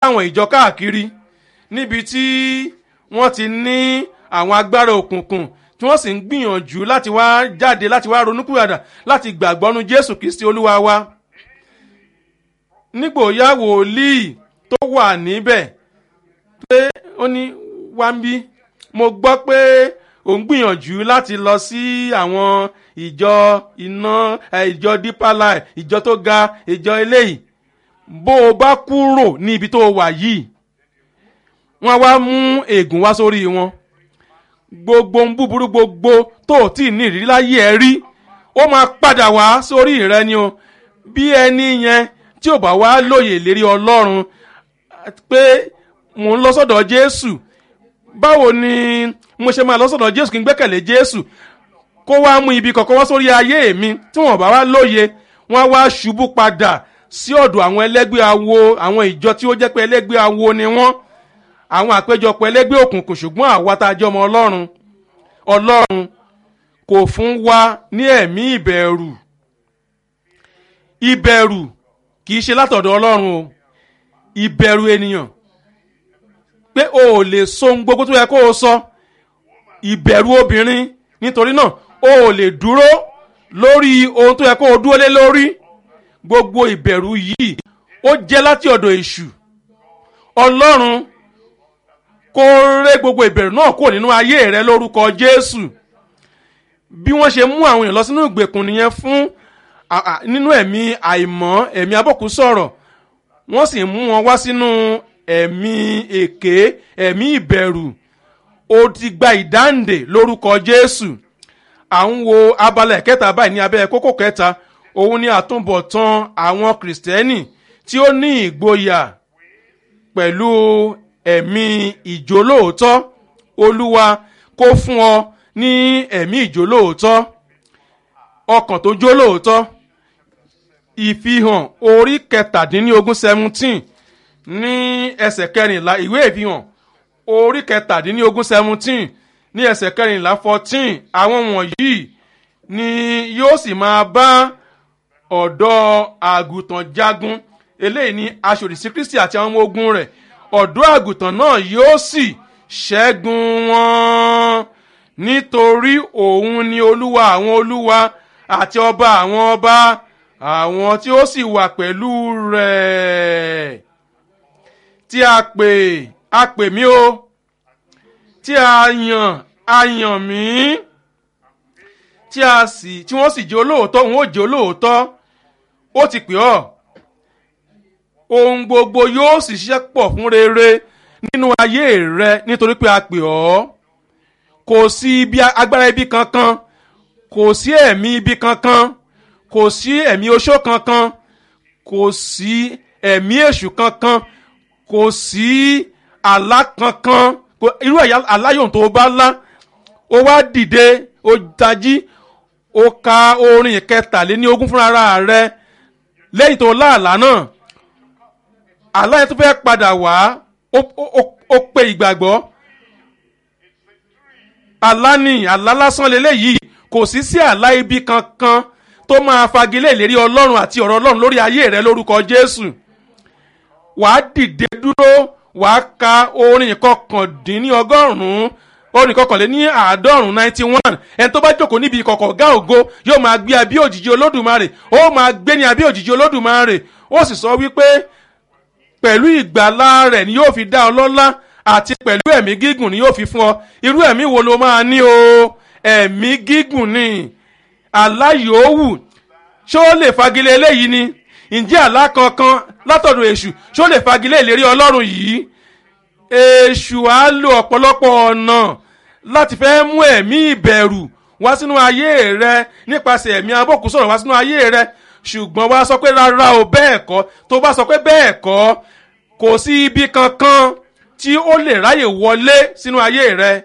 àwọn ìjọ káàkiri níbi tí wọ́n ti ní àwọn agbára òkùnkùn tí wọ́n sì ń gbìyànjú láti wá jáde láti wá ronúkúwàdà láti gbàgbọ́nu jésù kristi olúwa wa nígbòóyá wòlíì tó wà níbẹ̀ pé ó ní wá ń bí mo gbọ́ pé ò ń gbìyànjú láti lọ sí àwọn ìjọ iná ìjọ deeper life ìjọ tó ga ìjọ eléyìí bó o bá kúrò ní ibi tó o wà yìí wọ́n wá mú ègún wá sórí wọn gbogbo ń búburú gbogbo tó o tí ì ní ìrírí láyé ẹ rí ó máa padà wá sórí rẹ ni o bí ẹni yẹn tí ò bá wá lóye ìlérí ọlọ́run pé mò ń lọ sọ́dọ̀ jésù báwo ni mo ṣe máa lọ sọ́dọ̀ jésù kí n gbẹ́kẹ̀lé jésù kó wá mú ibi kọ̀ọ̀kan wá sórí ayé mi tí wọ́n bá wá lóye wọ́n wá ṣubú padà sí ọ̀dọ̀ àwọn ẹlẹ́gbẹ́ awo àwọn ìjọ tí ó jẹ́ pé ẹlẹ́gbẹ́ awo ni wọ́n àwọn àpéjọpọ̀ ẹlẹ́gbẹ́ òkùnkùn ṣùgbọ́n àwa tá a jẹ́ ọmọ ọlọ́run ọlọ́run kò fún wa ní ẹ̀mí ìbẹ̀rù ìbẹ̀rù kì í ṣe látọ̀dọ̀ ọlọ́run o ìbẹ̀rù ènìyàn pé o ò lè so ohun gbogbo tó yẹ kó o sọ ìbẹ̀rù obìnrin nítorí náà o ò lè dúró lórí ohun tó yẹ kó o dúró lé lórí gbogbo ìbẹ̀rù yìí ó jẹ́ láti ọ̀dọ̀ èṣù ọlọ́run kó ré gbogbo ìbẹ̀rù náà kúrò nínú ayé rẹ lórúkọ jésù bí wọ́n ṣe mú àwọn èèyàn lọ sínú ìgbèkùn nìyẹn fún nínú ẹ̀mí àìmọ́ ẹ̀mí abọ́kú sọ̀rọ̀ wọ́n sì mú wọn wá sínú ẹ̀mí èké ẹ̀mí ìbẹ̀rù ó ti gba ìdáǹdè lórúkọ jésù à ń wo abala ẹ̀kẹta báyìí ní abẹ́ kókó kẹta òun ni àtúbọ̀tán àwọn kìrìsìtẹ́nì tí ó ní ìgboyà pẹ̀lú ẹ̀mí ìjólóòótọ́ olúwa kó fún ọ ní ẹ̀mí ìjólóòótọ́ ọkàn tó jólóòótọ́ ìfihàn orí kẹtàdínlógún seventeen ní ẹsẹ̀ kẹrìnlá ìwé ìfihàn orí kẹtàdínlógún seventeen ní ẹsẹ̀ kẹrìnlá fourteen àwọn wọ̀nyí ni yóò sì máa bá ọ̀dọ́ àgùntàn jagun eléyìí ní aṣòdìsí kristi àti àwọn ọmọ ogun rẹ̀ ọ̀dọ́ àgùntàn náà yóò sì ṣẹ́gun wọn nítorí òun ni olúwa àwọn olúwa àti ọba àwọn ọba àwọn tí ó sì wà pẹ̀lú rẹ̀ tí a pè a pè mí o tí a yàn a yàn mí tí a sì tí wọ́n sì jẹ́ olóòótọ́ òun ó jẹ́ olóòótọ́ ó ti pè ọ́ ohun gbogbo yóò sì ṣiṣẹ́ pọ̀ fún rere nínú ayé rẹ nítorí pé a pè ọ́ kò sí ibi agbára ibi kankan kò sí ẹ̀mí ibi kankan kò sí ẹ̀mí oṣó kankan kò sí ẹ̀mí èṣù kankan kò sí àlá kankan irú ẹ̀yà aláyòun tó bá lá ó wá dìde ó tají ó ka orin kẹtàléní ogún fúnra rẹ lẹ́yìn tó láàlá náà àlá yẹn tó fẹ́ padà wá ó pe ìgbàgbọ́ àlá ni àlá lásán lélẹ́yìí kò sí sí àlá ibi kankan tó máa fagilé ìlérí ọlọ́run àti ọ̀rọ̀ ọlọ́run lórí ayé rẹ lórúkọ jésù wàá dìde dúró wàá ka orin kọkàndínní ọgọ́rùn-ún orin kọkànléní àádọ́rùn-ún ninety one ẹni tó bá jókòó níbi ìkọ̀kọ̀ gá ògo yóò máa gbé abí òjìji olódùmarè ó máa gbé ní abí òjìji olódùmarè ó sì sọ wípé pẹ̀lú ìgbàlá rẹ̀ ni yóò fi dá ọ lọ́lá àti pẹ̀lú ẹ̀mí gígùn ni yóò fi fún ọ irú ẹ̀mí wo ló máa ní o ẹ̀mí gígùn ni àlá yòówù ṣé ó lè fagilé eléyìí ni ǹjẹ́ àlá kankan látọ̀dọ̀ èṣù ṣé ó lè fagilé ìlérí ọlọ́run yìí èṣù á lo ọ̀pọ̀lọpọ̀ ọ̀nà láti fẹ́ mú ẹ̀mí ìbẹ̀rù wá sínú ayé rẹ nípasẹ̀ ẹ̀mí abọ́kù sọ̀rọ̀ wá sínú ayé rẹ ṣùgbọ́n wá sọ pé rárá o bẹ́ẹ̀ kọ́ tó bá sọ pé bẹ́ẹ̀ kọ́ kò sí ibi kankan tí ó lè ráyè wọlé sínú ayé rẹ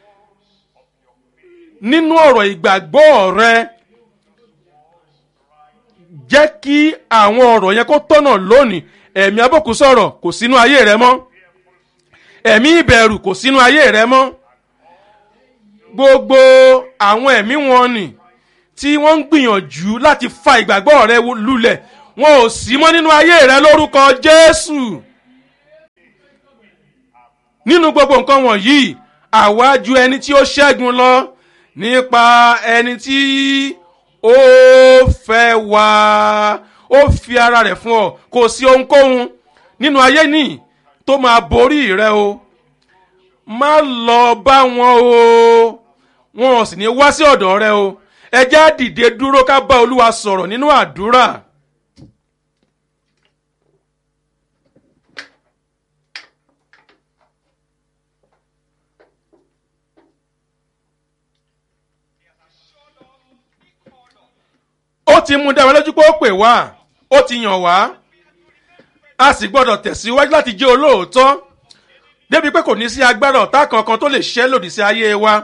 nínú ọ̀rọ̀ ìgbàgbọ́ rẹ jẹ́ kí àwọn ọ̀rọ̀ yẹn kó tọ̀nà lónìí ẹ̀mí abọ́kù sọ̀rọ̀ kò sínú ayé rẹ mọ́ ẹ̀mí ìbẹ̀rù kò sínú ayé rẹ mọ́ gbogbo àwọn ẹ̀mí wọn nì tí wọ́n ń gbìyànjú láti fa ìgbàgbọ́ rẹ lulẹ̀ wọn ò sí mọ́ nínú ayé rẹ lórúkọ jésù nínú gbogbo nǹkan wọ̀nyí àwa ju ẹni tí ó ṣẹ́gun lọ nípa ẹni tí ó fẹ́ wá ó fi ara rẹ̀ fún ọ kò sí ohunkóhun nínú ayé nìyí tó máa borí rẹ o má lọ bá wọn o wọn ò sì ní wá sí ọ̀dọ̀ rẹ o ẹ já dìde dúró ká bá olúwa sọ̀rọ̀ nínú àdúrà. ó ti mú dára lójú pé ó pè wá ó ti yàn wá a sì gbọ́dọ̀ tẹ̀síwájú láti jẹ́ olóòótọ́ débi pé kò ní sí agbára ọ̀tá kankan tó lè ṣẹ́ lòdì sí ayé wa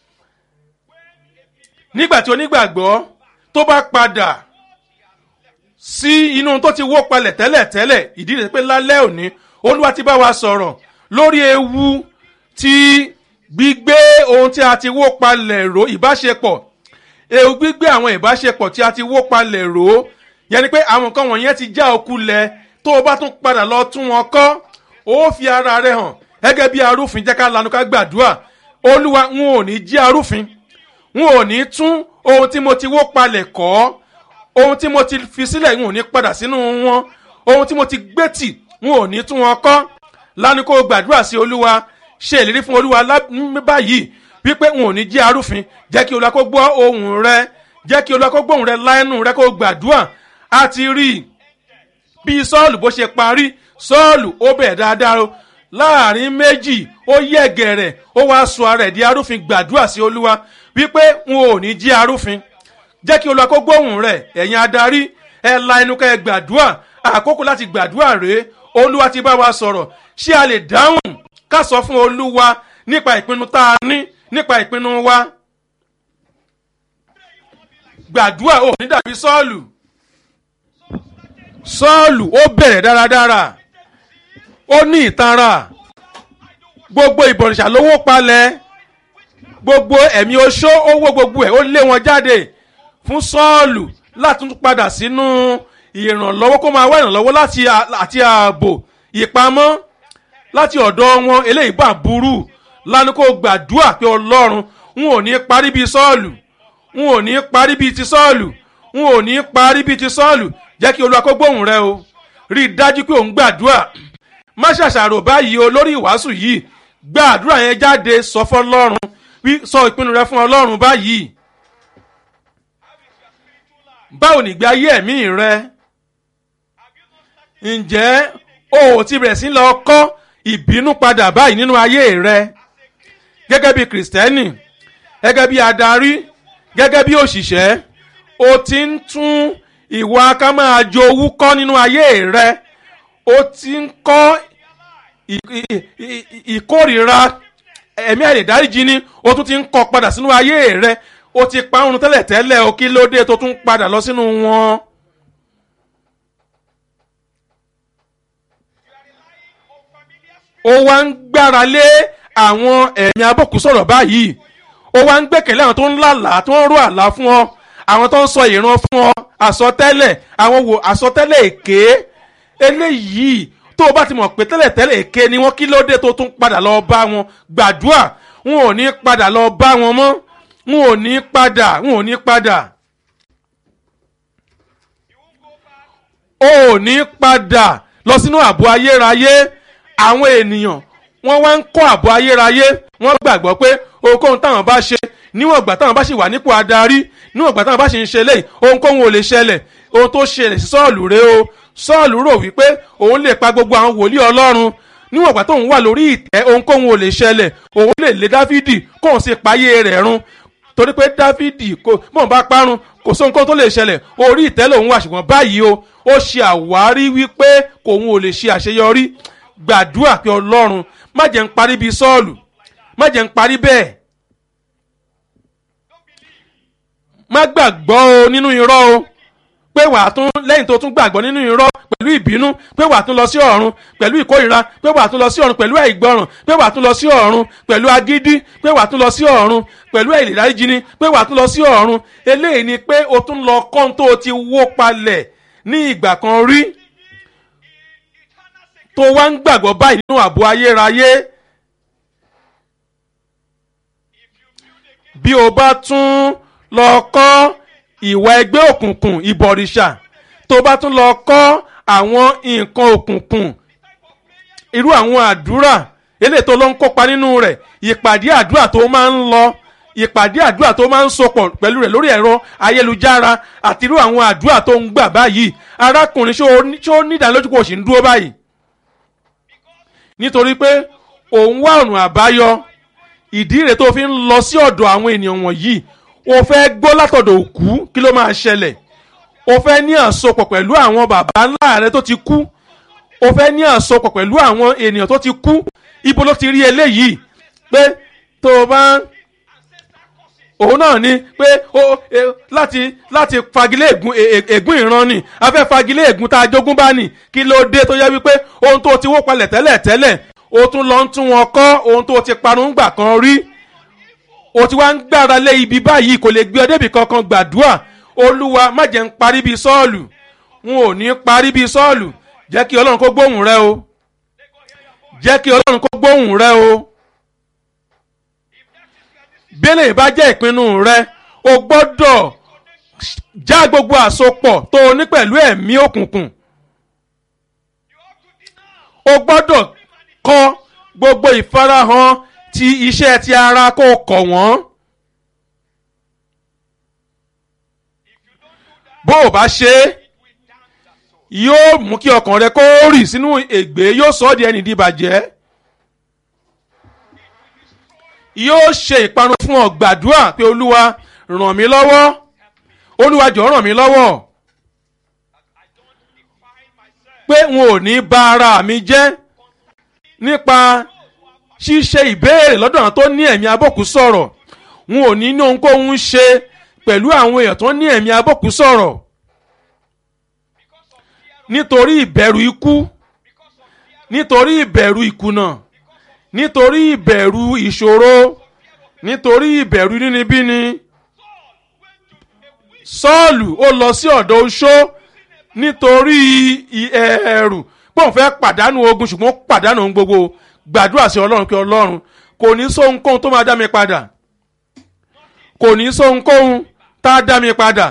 nígbà tí onígbàgbọ́ tó bá padà sí inú tó ti wó palẹ̀ tẹ́lẹ̀tẹ́lẹ̀ ìdí rẹ̀ pé lálẹ́ òní olúwa ti bá wa sọ̀rọ̀ lórí ewu ti gbígbé ohun tí a ti wó palẹ̀ ró ìbáṣepọ̀ ewu gbígbé àwọn ìbáṣepọ̀ tí a ti wó palẹ̀ ró yẹn ni pé àwọn nǹkan wọ̀nyẹn ti já okú lẹ̀ tó o bá tún padà lọ tún wọn kọ́ ó fi ara rẹ hàn gẹ́gẹ́ bí arúfin jẹ́ ká lanu ká gbàdúrà olúwa n ò ní jí arúfin n ò ní tún ohun tí mo ti wó palẹ̀ kọ́ ohun tí mo ti fi sílẹ̀ n ò ní padà sínú wọn ohun tí mo ti gbé tì n ò ní tún wọn kọ́ lanu kó gbàdúrà sí olúwa ṣe ìlérí fún olúwa báyìí wípé n ò ní jí arúfin jẹ́ kí olúwa kó gbọ́ ohùn rẹ jẹ́ kí olúwa kó gbọ́ ohùn rẹ láẹnu rẹ kó gbàdúrà a ti rí i bí sọ́ọ̀lù bó ṣe parí sọ́ọ̀lù ó bẹ̀ dáadáa o láàrin méjì ó yẹ̀gẹ̀rẹ̀ ó wáá sọ ara ẹ̀ di arúfin gbàdúrà sí olúwa wípé n ò ní jí arúfin jẹ́ kí olúwa kó gbóhùn rẹ̀ ẹ̀yin adarí ẹ la ẹnu ká ẹ gbàdúrà àkókò láti gbàdúrà rèé olúwa ti bá wa sọ̀rọ̀ ṣé a lè dáhùn ká sọ fún olúwa nípa ìpinnu tá a ní nípa ìpinnu wa gbàdúrà ò ní dàbí sọ́ọ̀lù sọ́ọ̀lù ó bẹ̀rẹ̀ dáradára ó ní ìtanra gbogbo ìbọ̀rìṣà lówó palẹ̀ gbogbo ẹ̀mí oṣó owó gbogbo ẹ̀ ó lé wọn jáde fún sọ́ọ̀lù láti tún padà sínú ìrànlọ́wọ́ kó máa wá ìrànlọ́wọ́ láti àti ààbò ìpamọ́ láti ọ̀dọ̀ wọn eléyìí bá burú lánàá kó gbàdúrà pé ọlọ́run n ò ní parí bíi sọ́ọ̀lù n ò ní parí bíi ti sọ́ọ̀lù n ò ní parí bíi ti sọ́ọ̀lù jẹ́ kí olúwa kó gbóhùn rẹ o rí i dájú pé òun gbàdúrà má ṣàṣàrò báyìí o lórí ìwàásù yìí gbàdúrà yẹn jáde sọ fún ọlọ́run wí sọ ìpinnu rẹ fún ọlọ́run báyìí báwo nìgbé ayé ẹ̀mí rẹ ǹjẹ́ o ò ti bẹ̀rẹ̀ sí lọ kọ́ ìbínú padà báyìí nínú ayé rẹ gẹ́gẹ́ bí kìrìsìtẹ́nì gẹ́gẹ́ bí adarí gẹ́gẹ́ bí òṣìṣẹ́ o ti ń tún ìwà ká máa jowú kọ́ nínú ayé rẹ o ti ń kọ́ ìkórìíra ẹ̀mí àìlèdáríjì ni o tún ti ń kọ́ padà sínú ayé rẹ o ti pa oorun tẹ́lẹ̀tẹ́lẹ̀ o kí ló dé tó tún padà lọ sínú wọn. ó wá ń gbára lé àwọn ẹ̀mí abọ́kù sọ̀rọ̀ báyìí ó wá ń gbẹ̀kẹ̀lé àwọn tó ń lálàá tó ń rò àlá fún ọ àwọn tó ń sọ ìran fún ọ àsọtẹ́lẹ̀ àwọn wò àsọtẹ́lẹ̀ èké eléyìí tó o bá ti mọ̀ pé tẹ́lẹ̀tẹ́lẹ̀ èké ni wọ́n kí ló dé tó tún padà lọ bá wọn gbàdúrà wọn ò ní padà lọ bá wọn mọ́ wọn ò ní padà wọn ò ní padà. o ò ní padà lọ sínú ààbò ayérayé àwọn ènìyàn wọ́n wá ń kọ́ ààbò ayérayé wọ́n gbàgbọ́ pé ohunkóhun táwọn bá ṣe níwọ̀n ìgbà táwọn bá ṣì wà nípò adarí níwọ̀n ìgbà táwọn bá ṣì ń ṣe léyìí ohunkóhun ò lè ṣẹlẹ̀ ohun tó ṣẹlẹ̀ sí sọ́ọ̀lù rèé o sọ́ọ̀lù rò wípé òun lè pa gbogbo àwọn wòlíì ọlọ́run níwọ̀n ìgbà tóun wà lórí ìtẹ́ ohunkóhun ò lè ṣẹlẹ̀ òun lè lé dáfídì kóun sì payé rẹ̀ run torí pé dáfídì kò mọ̀ bá parun kò sóhun kó tó lè ṣẹlẹ̀ orí ìtẹ́ lòun wà ṣùgbọ́n báyìí o ó ṣe àwárí wípé kòun ò lè ṣe àṣeyọrí gbàdúrà pé ọlọ́run má jẹ́ ń parí bíi sọ́ọ̀lù má jẹ́ ń parí bẹ́ẹ̀ má gbàgbọ́ o nínú irọ́ o pé wàá tún lẹ́yìn tó tún gbàgbọ́ nínú irọ́ pẹ̀lú ìbínú pé wàá tún lọ sí ọ̀run pẹ̀lú ìkórìíra pé wàá tún lọ sí ọ̀run pẹ̀lú àìgbọràn pé wàá tún lọ sí ọ̀run pẹ̀lú agídí pé wàá tún lọ sí ọ̀run pẹ̀lú àìlèdáríjìní pé wàá tún lọ sí ọ̀run eléyìí ni pé o tún lọ kọ́ń tó o ti wó palẹ̀ ní ìgbà kan rí tó wá ń gbàgbọ́ báyìí nínú ààbò ayérayé bí o bá tún lọ kọ́ ìwà ẹgbẹ́ òkùnkùn ìbọ̀rìṣà tó bá tún lọ kọ́ àwọn nǹkan òkùnkùn irú àwọn àdúrà eléyìí tó lọ ń kópa nínú rẹ̀ ìpàdé àdúrà tó máa ń lọ ìpàdé àdúrà tó máa ń sopọ̀ pẹ̀lú rẹ̀ lórí ẹ̀rọ ayélujára àti irú àwọn àdúrà tó ń gbà báyìí arákùnrin ṣó nídàálójú kò sì ń dúró báyìí nítorí pé òun wá ọ̀nà àbáyọ ìdí rẹ̀ tó fi ń lọ sí ọ̀dọ̀ àwọn ènìyàn wọ̀nyí o fẹ́ gbọ́ látọ̀dọ̀ òkú kí ló máa ṣẹlẹ̀ o fẹ́ ní àsopọ̀ pẹ̀lú àwọn bàbá ńlá rẹ tó ti kú o fẹ́ ní àsopọ̀ pẹ̀lú àwọn ènìyàn tó ti kú ibo ló ti rí eléyìí pé tó o bá òun náà ni pé o láti láti fagilé ègún ègún ìran ni a fẹ́ fagilé ègún tá a jogún bá nì kí ló dé tó yẹ wípé ohun tó ti wó palẹ̀ tẹ́lẹ̀ tẹ́lẹ̀ o tún lọ ń tún wọn kọ́ ohun tó ti parun gbà kan rí o ti wá ń gbára lé ibi báyìí kò lè gbé ọ débi kankan gbàdúrà olúwa má jẹ́ ń parí bíi sọ́ọ̀lù n ò ní parí bíi sọ́ọ̀lù jẹ́ kí ọlọ́run kó gbóhùn rẹ o jẹ́ kí ọlọ́run kó gbóhùn rẹ o bẹ́lẹ̀ bá jẹ́ ìpinnu rẹ o gbọ́dọ̀ já gbogbo àsopọ̀ tó o ní pẹ̀lú ẹ̀mí òkùnkùn o gbọ́dọ̀ kọ̀ gbogbo ìfarahàn ti iṣẹ́ ti ara kó kọ̀ wọ́n. bó o bá ṣe é yóò mú kí ọkàn rẹ kó rì sínú ègbé yóò sọ ọ́ di ẹni dìbàjẹ́ yóò ṣe ìparun fún ọ gbàdúrà pé olúwa ràn mí lọ́wọ́ olúwa jọ̀ọ́ ràn mí lọ́wọ́ pé n ò ní bà ara mi jẹ́ nípa ṣíṣe ìbéèrè lọ́dọ̀ àwọn tó ní ẹ̀mí abọ́kú sọ̀rọ̀ n ò ní ní ohunkóhun ṣe pẹ̀lú àwọn èèyàn tó ní ẹ̀mí abọ́kú sọ̀rọ̀ nítorí ìbẹ̀rù ikú nítorí ìbẹ̀rù ìkùnà nítorí ìbẹ̀rù ìṣòro nítorí ìbẹ̀rù nínibíni sọ́ọ̀lù ó lọ sí ọ̀dọ̀ oṣó nítorí ẹ̀rù pé òun fẹ́ pàdánù ogun ṣùgbọ́n pàdánù ohun gbogbo gbàdúrà sí ọlọ́run pé ọlọ́run kò ní sóhunkóhun tó máa dá mi padà kò ní sóhunkóhun tá a dá mi padà.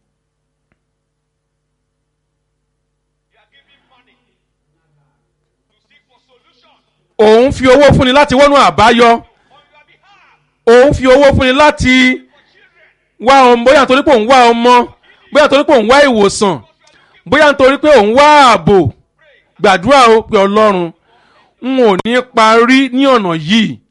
òun fi owó fúnni láti wọ́nú àbáyọ òun fi owó fúnni láti wá ọmọ bóyá nítorí pé òun wá ọmọ bóyá nítorí pé òun wá ìwòsàn bóyá nítorí pé òun wá ààbò gbàdúrà ó pé ọlọ́run n ò ní parí ní ọ̀nà yìí